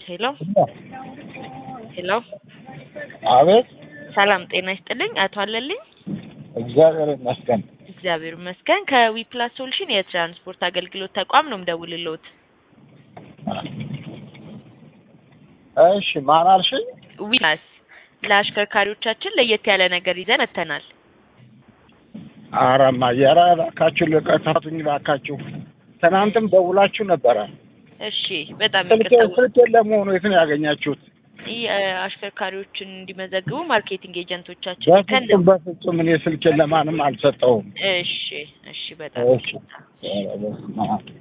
ሄሎ ሄሎ አቤት ሰላም ጤና ይስጥልኝ አቶ አለልኝ እግዚአብሔር ይመስገን። እግዚአብሔር ይመስገን ከዊፕላስ ሶሉሽን የትራንስፖርት አገልግሎት ተቋም ነው የምደውልልዎት እሺ ማን አልሽኝ? ዊፕላስ ለአሽከርካሪዎቻችን ለየት ያለ ነገር ይዘን መጥተናል አረማ የራ እባካችሁ ልቀታቱኝ እባካችሁ። ትናንትም ደውላችሁ ነበረ። እሺ በጣም ስልኬ ይቅርታ ስልኬን ለመሆኑ የት ነው ያገኛችሁት? ይህ አሽከርካሪዎችን እንዲመዘግቡ ማርኬቲንግ ኤጀንቶቻችን ልከን በፍጹም በፍጹም እኔ ስልኬን ለማንም አልሰጠውም። እሺ እሺ በጣም እሺ ኧረ በስመ አብ